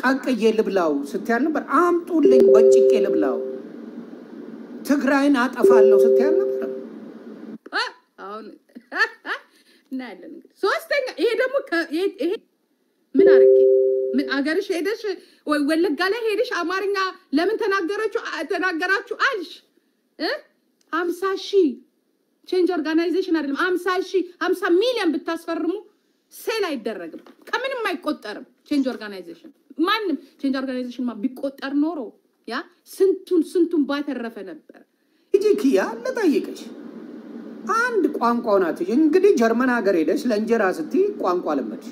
ቀቅዬ ልብላው ስትያል ነበር። አምጡልኝ በጭቄ ልብላው። ትግራይን አጠፋለሁ ስትያል ነበር። አ፣ አሁን እናያለን እንግዲህ። ሶስተኛ ይሄ ደግሞ ከ- ይሄ ይሄ ምን አርጌ ምን አገርሽ ሄደሽ ወይ ወለጋ ላይ ሄደሽ አማርኛ ለምን ተናገረችሁ አ- ተናገራችሁ አልሽ እ ሀምሳ ሺህ ቼንጅ ኦርጋናይዜሽን አይደለም ሀምሳ ሺህ ሀምሳ ሚሊዮን ብታስፈርሙ ሴል አይደረግም ከምንም አይቆጠርም ቼንጅ ኦርጋናይዜሽን ማንም ቼንጅ ኦርጋናይዜሽን ማ ቢቆጠር ኖሮ ያ ስንቱን ስንቱን ባተረፈ ነበር ሂጂ ኪያ ልጠይቅሽ፣ አንድ ቋንቋው ናት። እንግዲህ ጀርመን ሀገር ሄደሽ ለእንጀራ ስትይ ቋንቋ ለመድሽ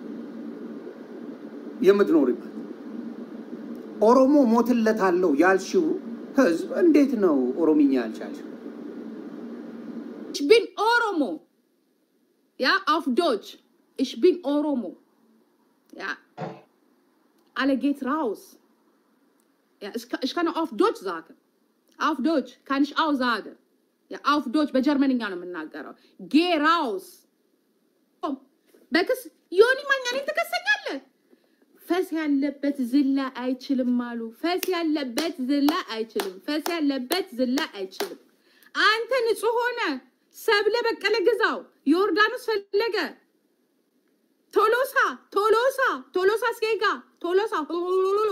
የምትኖሪበት ኦሮሞ ሞትለታለሁ ያልሽው ህዝብ እንዴት ነው ኦሮምኛ ያልቻልሽው? Ich bin Oromo. Ja, auf Deutsch. Ich bin Oromo. Ja. Alle geht raus. Ja, ich, kann- ich kann auch auf Deutsch sagen. Auf Deutsch kann ich auch sagen. Ja, auf Deutsch. Bei Germany ነው የምናገረው። Geh raus. Oh, በክስ ዮኒ ማኛኔን ትከሰኛለህ። ፈስ ያለበት ዝላ አይችልም አሉ። ፈስ ያለበት ዝላ አይችልም። ፈስ ያለበት ዝላ አይችልም። አንተ ንጹህ ሆነ ሰብለ በቀለ ግዛው፣ ዮርዳኖስ ፈለገ፣ ቶሎሳ ቶሎሳ ቶሎሳ ስጌጋ ቶሎሳ ሆሎሎሎ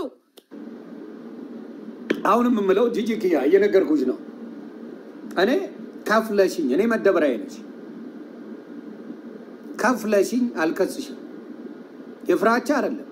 አሁንም የምለው ጂጂ ኪያ እየነገርኩሽ ነው። እኔ ከፍለሽኝ፣ እኔ መደበሪያዬ ነሽ። ከፍለሽኝ አልከስሽም። የፍራቻ አይደለም።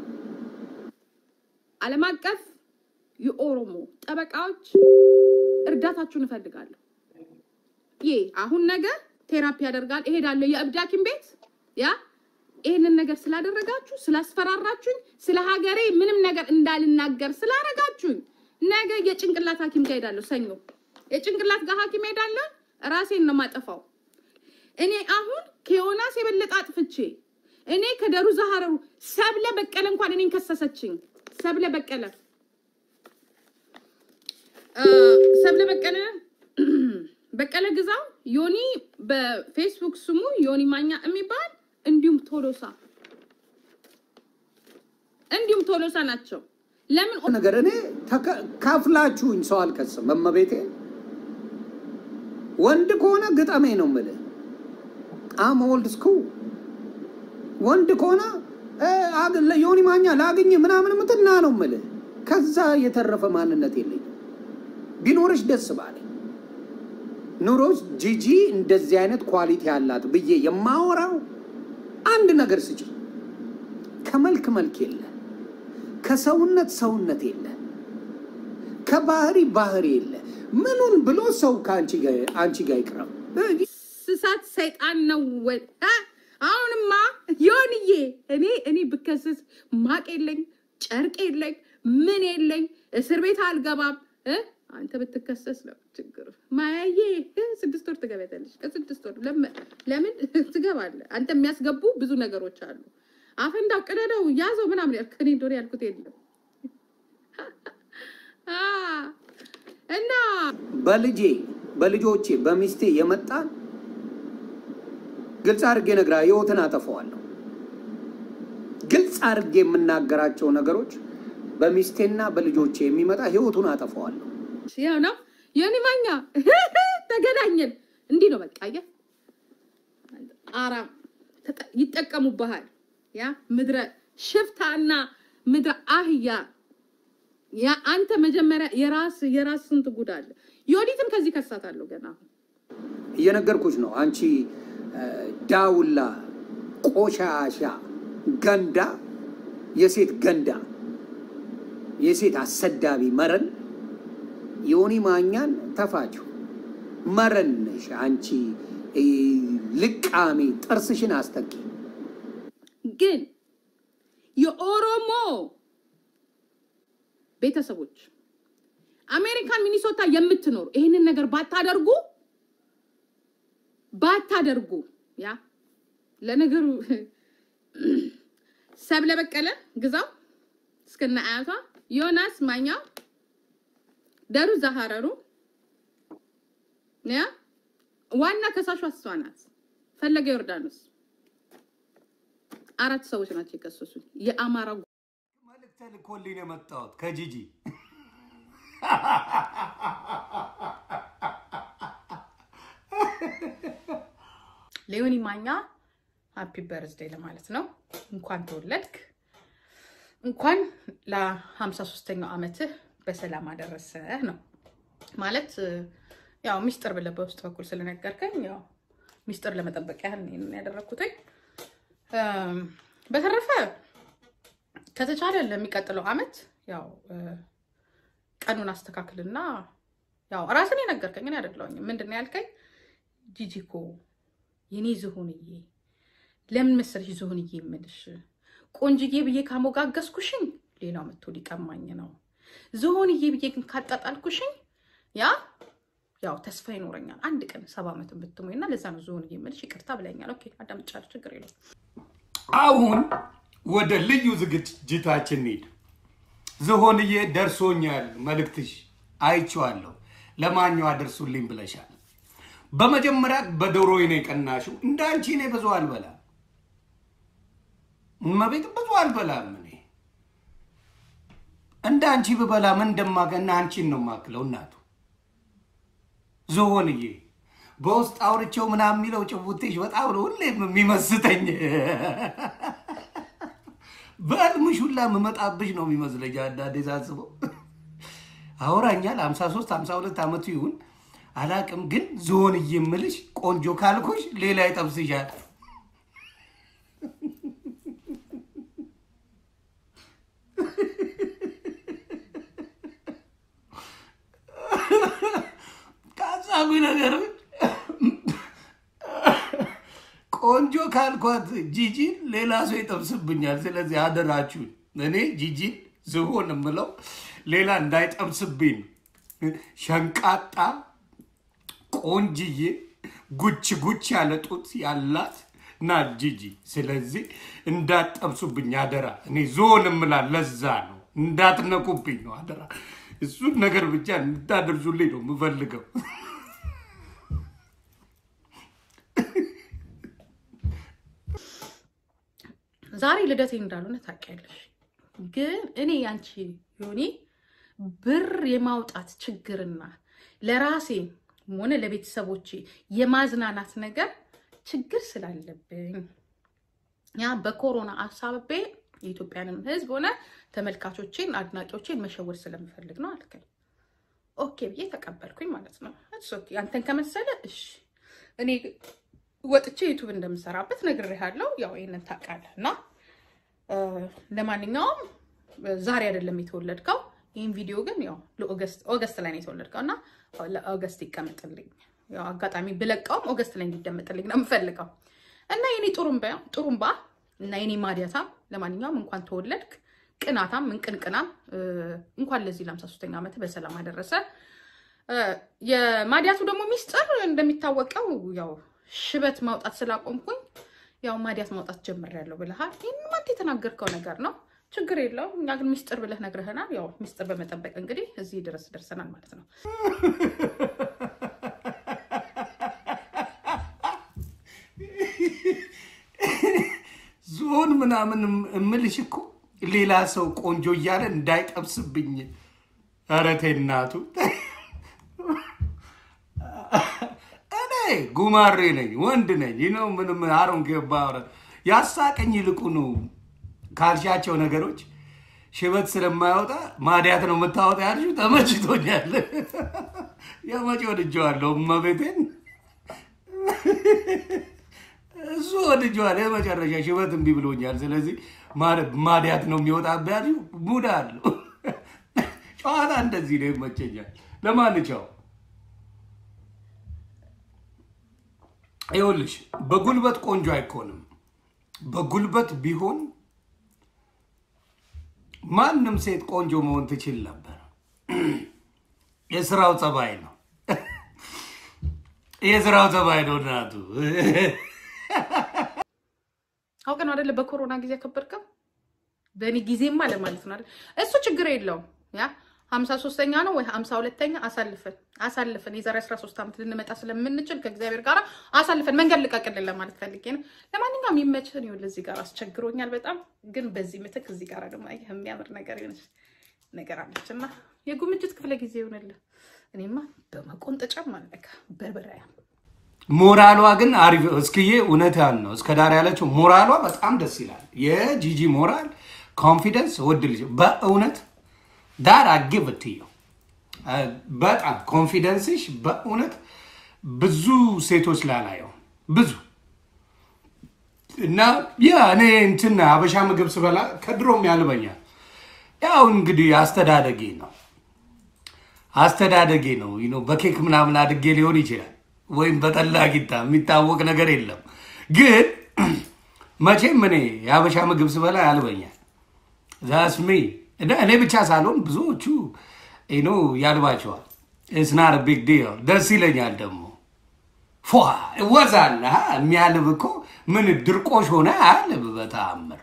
ዓለም አቀፍ የኦሮሞ ጠበቃዎች እርዳታችሁን እፈልጋለሁ። ይህ አሁን ነገር ቴራፒ ያደርጋል እሄዳለሁ የእብድ ሐኪም ቤት ያ ይህንን ነገር ስላደረጋችሁ ስላስፈራራችሁኝ፣ ስለ ሀገሬ ምንም ነገር እንዳልናገር ስላረጋችሁኝ ነገ የጭንቅላት ሐኪም ጋር ሄዳለሁ። ሰኞ የጭንቅላት ጋር ሐኪም ሄዳለሁ። ራሴን ነው ማጠፋው። እኔ አሁን ከዮናስ የበለጠ አጥፍቼ እኔ ከደሩ ዛሃረሩ ሰብለ በቀለ እንኳን እኔን ከሰሰችኝ። ሰብለ በቀለ እ፣ ሰብለ በቀለ በቀለ ግዛው ዮኒ በፌስቡክ ስሙ ዮኒ ማኛ የሚባል እንዲሁም ቶሎሳ እንዲሁም ቶሎሳ ናቸው። ለምን ነገር እኔ ተከ- ከፍላችሁኝ ሰው አልከስም። እመቤቴ ወንድ ከሆነ ግጠሜ ነው የምልህ። አም ኦልድ ስኩል ወንድ ከሆነ እ፣ አግ- ለዮኒ ማኛ ላግኝ ምናምን ምትና ነው የምልህ። ከዛ የተረፈ ማንነት የለኝም። ቢኖርሽ ደስ ባለ ኑሮች ጂጂ እንደዚህ አይነት ኳሊቲ ያላት ብዬ የማወራው አንድ ነገር ስጭ። ከመልክ መልክ የለ፣ ከሰውነት ሰውነት የለ፣ ከባህሪ ባህሪ የለ። ምኑን ብሎ ሰው ከአንቺ ጋር አንቺ ጋር ይቅረብ? ስሳት ሰይጣን ነው ወይ? አ? አሁንማ ዮንዬ እኔ እኔ ብከስስ ማቅ የለኝ ጨርቅ የለኝ ምን የለኝ እስር ቤት አልገባም እ? አንተ ብትከሰስ ነው ችግር። ማያዬ እ፣ ስድስት ወር ትገቢያለሽ። ከስድስት ወር ለምን ለምን ትገባለህ? አንተ የሚያስገቡ ብዙ ነገሮች አሉ። አፈንዳው፣ ቅደደው፣ ያዘው ምናምን ያልክ እኔ እንደሆነ ያልኩት የለም አ፣ እና በልጄ በልጆቼ በሚስቴ የመጣን ግልጽ አድርጌ ነግራ ህይወትን አጠፋዋለሁ። ግልጽ አድርጌ የምናገራቸው ነገሮች በሚስቴና በልጆቼ የሚመጣ ህይወቱን አጠፋዋለሁ። ያው ነው ዮኒ ማኛ ተገናኘን። እንዲህ ነው በቃ አየህ፣ አራም ተጠ- ይጠቀሙብሃል። ያ ምድረ ሽፍታና ምድረ አህያ ያ አንተ መጀመሪያ የራስ የራስ ስንት ጉድ አለ። ዮዲትም ከዚህ ከሳታለሁ ገና አሁን እየነገርኩሽ ነው። አንቺ እ፣ ዳውላ ቆሻሻ ገንዳ፣ የሴት ገንዳ፣ የሴት አሰዳቢ መረን ዮኒ ማኛን ተፋችሁ መረን ነሽ አንቺ እ፣ ልቃሜ ጥርስሽን አስተኪ። ግን የኦሮሞ ቤተሰቦች አሜሪካን ሚኒሶታ የምትኖሩ ይህንን ነገር ባታደርጉ ባታደርጉ ያ ለነገሩ ሰብለ በቀለ ግዛው እስከነ አያቷ ዮናስ ማኛው ደሩ ዛሃረሩ ያ ዋና ከሳሿ እሷ ናት። ፈለገ ዮርዳኖስ አራት ሰዎች ናቸው የከሰሱኝ። የአማራ ተልኮልኝ ነው የመጣሁት ከጂጂ ሌዮኒ ማኛ ሃፒ በርዝዴ ለማለት ነው። እንኳን ተወለድክ፣ እንኳን ለ53ኛው ዓመትህ በሰላም አደረሰህ ነው ማለት ያው ሚስጥር ብለህ በውስጥ በኩል ስለነገርከኝ ያው ሚስጥር ለመጠበቅ ያህል ነው ይሄንን ያደረግኩትኝ። እም፣ በተረፈ ከተቻለ ለሚቀጥለው ዓመት ያው እ፣ ቀኑን አስተካክልና ያው ራስን የነገርከኝ እኔ አይደለሁኝም። ምንድን ነው ያልከኝ? ጂጂኮ የኔ ዝሆንዬ ለምን መሰለሽ ዝሆንዬ የምልሽ ቆንጅዬ ብዬ ካሞጋገስኩሽኝ ሌላው መጥቶ ሊቀማኝ ነው። ዝሆንዬ ብዬ ግን ካጣጣልኩሽኝ ያ ያው ተስፋ ይኖረኛል አንድ ቀን ሰባ ዓመትን ብትሞኝ እና ለዛ ነው ዝሆንዬ የምልሽ። ይቅርታ ብለኛል። ኦኬ አዳምጫለሁ፣ ችግር የለውም። አሁን ወደ ልዩ ዝግጅታችን እንሂድ። ዝሆንዬ ደርሶኛል፣ መልእክትሽ አይቼዋለሁ። ለማኛው አደርሱልኝ ብለሻል። በመጀመሪያ በዶሮዬ ነው የቀናሽው። እንደ አንቺ እኔ ብዙ አልበላም፣ እመቤት ብዙ አልበላም። እኔ እንደ አንቺ ብበላ ምን እንደማገና አንቺን ነው የማክለው እናቱ ዝሆንዬ በውስጥ አውርቼው ምናምን የሚለው ጭቡቴሽ በጣም ነው ሁሌም የሚመስጠኝ። በህልምሽ ሁላ የምመጣብሽ ነው የሚመስለኝ አንዳንዴ ሳስበው። አውራኛል 53 52 ዓመቱ ይሁን አላቅም፣ ግን ዝሆንዬ የምልሽ ቆንጆ ካልኩሽ ሌላ ይጠብስሻል። ካሳቢ ነገር ቆንጆ ካልኳት ጂጂን ሌላ ሰው ይጠብስብኛል። ስለዚህ አደራችሁን እኔ ጂጂን ዝሆን የምለው ሌላ እንዳይጠብስብኝ ሸንቃጣ ቆንጅዬ ጉች ጉች ያለ ጡት ያላት ናት ጂጂ። ስለዚህ እንዳትጠብሱብኝ አደራ። እኔ ዝሆን የምላት ለዛ ነው፣ እንዳትነቁብኝ ነው አደራ። እሱን ነገር ብቻ እንዳደርሱልኝ ነው የምፈልገው። ዛሬ ልደቴ እንዳልሆነ ታውቂያለሽ፣ ግን እኔ ያንቺ ዮኒ ብር የማውጣት ችግርና ለራሴ ሆነ ለቤተሰቦቼ የማዝናናት ነገር ችግር ስላለብኝ ያ በኮሮና አሳብቤ የኢትዮጵያንም ሕዝብ ሆነ ተመልካቾቼን አድናቂዎቼን መሸወድ ስለምፈልግ ነው አልከኝ። ኦኬ ብዬ ተቀበልኩኝ ማለት ነው። እሱ ኦኬ አንተን ከመሰለ እሺ። እኔ ወጥቼ ዩቱብ እንደምሰራበት ነግሬሃለሁ። ያው ይሄንን ታውቃለህ እና እ፣ ለማንኛውም ዛሬ አይደለም የተወለድከው። ይህን ቪዲዮ ግን ያው ለኦገስት ኦገስት ላይ ነው የተወለድከው እና ለኦገስት ይቀመጥልኝ። ያው አጋጣሚ ብለቀውም ኦገስት ላይ እንዲደመጥልኝ ነው የምፈልገው እና የኔ ጥሩምባ ጥሩምባ እና የኔ ማዲያታም ለማንኛውም እንኳን ተወለድክ። ቅናታም እንቅንቅናም እ፣ እንኳን ለዚህ ለሃምሳ ሶስተኛ ዓመት በሰላም አደረሰ። እ፣ የማዲያቱ ደግሞ ሚስጥር እንደሚታወቀው ያው ሽበት ማውጣት ስላቆምኩኝ ያው ማዲያት ማውጣት ጀምሬያለሁ ብለሃል። ይህንም አንተ የተናገርከው ነገር ነው፣ ችግር የለውም። እኛ ግን ሚስጥር ብለህ ነግረህናል። ያው ሚስጥር በመጠበቅ እንግዲህ እዚህ ድረስ ደርሰናል ማለት ነው። ዝሆን ምናምን እምልሽ እኮ ሌላ ሰው ቆንጆ እያለ እንዳይጠብስብኝ። ኧረ ተይ እናቱ። እኔ ጉማሬ ነኝ፣ ወንድ ነኝ ነው ምንም አሮን ገባ ያሳቀኝ ይልቁ ነው ካልሻቸው ነገሮች ሽበት ስለማያወጣ ማዲያት ነው የምታወጣ ያልሽው ተመችቶኛል። የመጪ ወድጀዋለሁ እመቤቴን እሱ ወድጀዋል። የመጨረሻ ሽበት እምቢ ብሎኛል። ስለዚህ ማዲያት ነው የሚወጣብህ ያልሽው ሙድ አለው። ጨዋታ እንደዚህ ነው ይመቸኛል። ለማንኛው ይኸውልሽ በጉልበት ቆንጆ አይኮንም። በጉልበት ቢሆን ማንም ሴት ቆንጆ መሆን ትችል ነበር። የስራው ጸባይ ነው። የስራው ጸባይ ነው እናቱ። አውቀ ነው አደለ? በኮሮና ጊዜ ያከበርከው በእኔ ጊዜማ ለማለት ነው አይደል? እሱ ችግር የለውም። ያ ሀምሳ ሶስተኛ ነው ወይ ሀምሳ ሁለተኛ አሳልፈን አሳልፈን የዛሬ አስራ ሶስት ዓመት ልንመጣ ስለምንችል ከእግዚአብሔር ጋር አሳልፈን መንገድ ልቀቅልን ለማለት ፈልጌ ነው። ለማንኛውም ይመችህን። ይኸውልህ እዚህ ጋር አስቸግሮኛል በጣም ግን በዚህ ምትክ እዚህ ጋር ደግሞ አየህ የሚያምር ነገር የሆነች ነገር አለች እና የጉምጅት ክፍለ ጊዜ ይሆንልህ። እኔማ በመቆንጠጫም አለካ በርበራያ ሞራሏ ግን አሪፍ እስክዬ እውነትህን ነው። እስከ ዳር ያለችው ሞራሏ በጣም ደስ ይላል። የጂጂ ሞራል ኮንፊደንስ ወድ ልጅ በእውነት ዳር አግብትየው በጣም ኮንፊደንስሽ በእውነት ብዙ ሴቶች ላላየው ብዙ እና ያ እኔ እንትን አበሻ ምግብ ስበላ ከድሮም ያልበኛል። ያው እንግዲህ አስተዳደጌ ነው አስተዳደጌ ነው ዩ ኖ በኬክ ምናምን አድጌ ሊሆን ይችላል፣ ወይም በጠላ ቂጣ የሚታወቅ ነገር የለም። ግን መቼም እኔ የአበሻ ምግብ ስበላ ያልበኛል። ዛስሜ እኔ ብቻ ሳልሆን ብዙዎቹ ኖ ያልባቸዋል። እስናር ቢግ ዲል ደስ ይለኛል። ደግሞ ፏ ወዛል የሚያልብ እኮ ምን ድርቆሽ ሆነ አያልብ በተአምር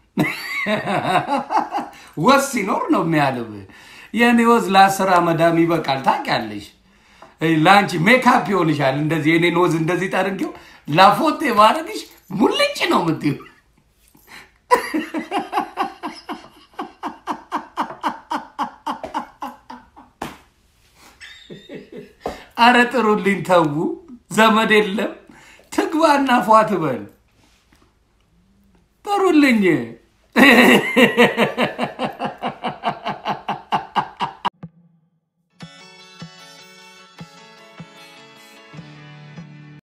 ወዝ ሲኖር ነው የሚያልብ። የእኔ ወዝ ለአስር አመዳም ይበቃል። ታውቂያለሽ፣ ለአንቺ ሜካፕ ይሆንሻል። እንደዚህ የኔን ወዝ እንደዚህ ጠርጌው ላፎቴ ማድረግሽ ሙልጭ ነው የምትይው። አረ ጥሩልኝ፣ ተዉ። ዘመድ የለም ትግባና ፏ ትበል። ጥሩልኝ